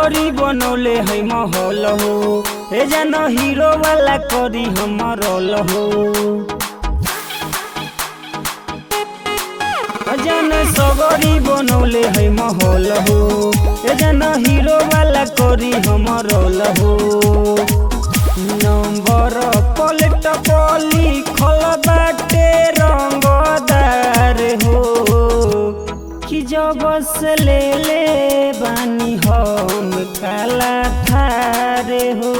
सगरी बनौले है महल हो ए जान हीरो वाला करी हमर रोल हो जान सगरी बनौले है महल हो ए जान हीरो वाला करी हमर रोल हो नंबर पलट पली खल बाटे रंगदार हो कि जब से ले ले बानी हम काला थारे हो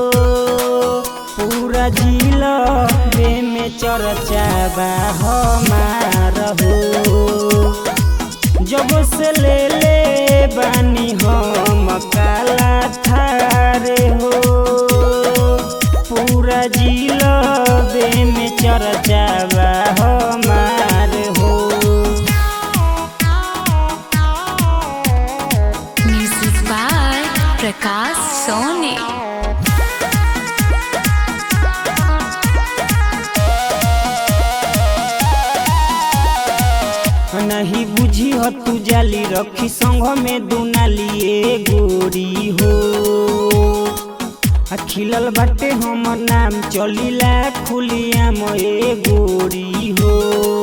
पूरा जिला बे में चर्चा बा हमार हो जब से ले ले बानी हम काला थारे हो पूरा जिला बे में चर्चा बा हमार हो Music by Prakash Soni. नहीं बुझी हो तू जाली रखी संग में दुनालिए गोरी हो आ खिलल बाटे हमर नाम चलिला खुलिया मोए गोरी हो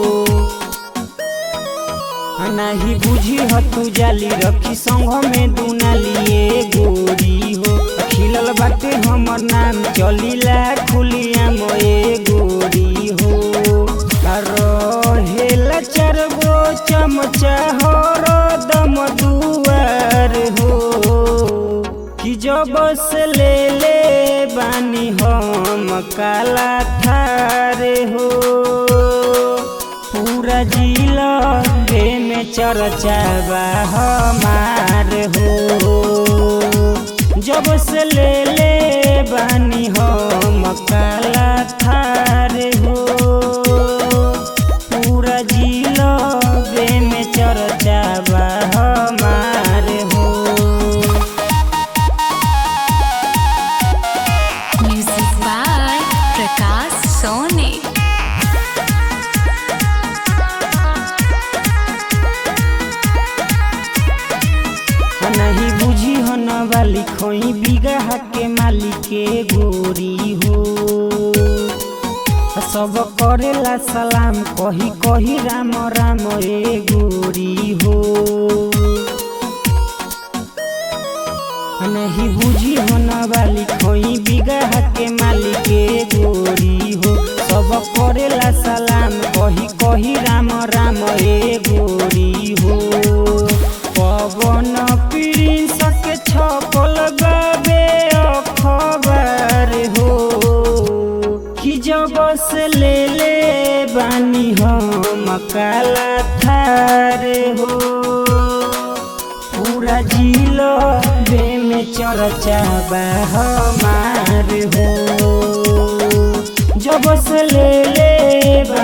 आ नहीं बुझी हो तू जाली रखी संग में दुनालिए गोरी हो आ खिलल बाटे हमर नाम चलिला खुलिया मोए गोरी हो आ रहेला चरगो चमचा हर दम दुआर हो कि जब से ले ले बानी हम काला थारे हो पूरा जिला बे में चर्चा बा हमार हो जब से ले ले बानी हम काला थारे हो पूरा जिला बे में चर्चा बा हमार हो Music by Prakash Soni. नहीं बुझी हो न वाली खोई बिगहा के मालिक के गोरी हो सब करेला सलाम कही कही राम राम ए गोरी हो नहीं बुझी हो न वाली खोई बिगहा के मालिक के गोरी हो सब करेला सलाम कही कही राम राम ए गोरी हो पवन प्रिंस के छपल बाबे अखबार हो कि जब से ले ले बानी हम काला थारे हो पूरा जिलो बे में चर्चा बा हमार हो जब से ले ले